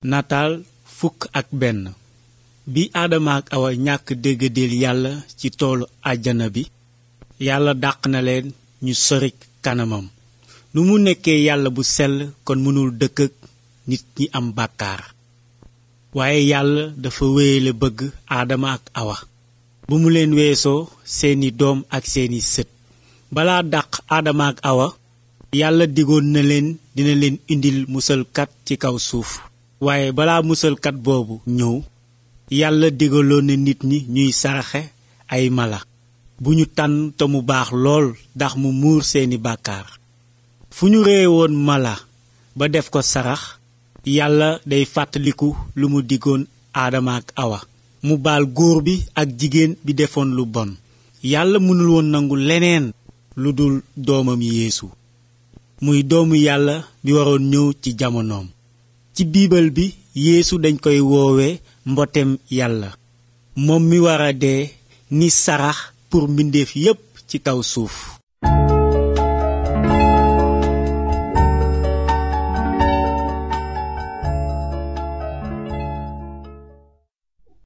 nataal fukk ak benn bi aadama ak awa ñàkk déggadeel yàlla ci toolu àjjana bi yàlla dàq na leen ñu sorik kanamam nu mu nekkee yàlla bu sell kon mënul dëkk ak nit ñi am bàkkaar waaye yàlla dafa wéyale bëgg aadama ak awa bu mu leen weesoo seeni doom ak seeni sët balaa dàq aadama ak awa yàlla digoon na leen dina leen indil musalkat ci kaw suuf waaye balaa musalkat boobu ñëw yàlla digaloon na nit ñi ñuy saraxe ay mala bu ñu tànn te mu baax lool ndax mu muur seeni bàkkaar fu ñu reye woon mala ba def ko sarax yàlla day fàttaliku lu mu digoon aadama ak awa mu baal góor bi ak jigéen bi defoon lu bon yàlla mënul woon nangu leneen lu dul doomam yeesu muy doomu yàlla bi waroon ñëw ci jamonoom ci biibal bi yeesu dañ koy woowe mbotem yàlla moom mi war a dee ni sarax pour mbindeef yépp ci kaw suuf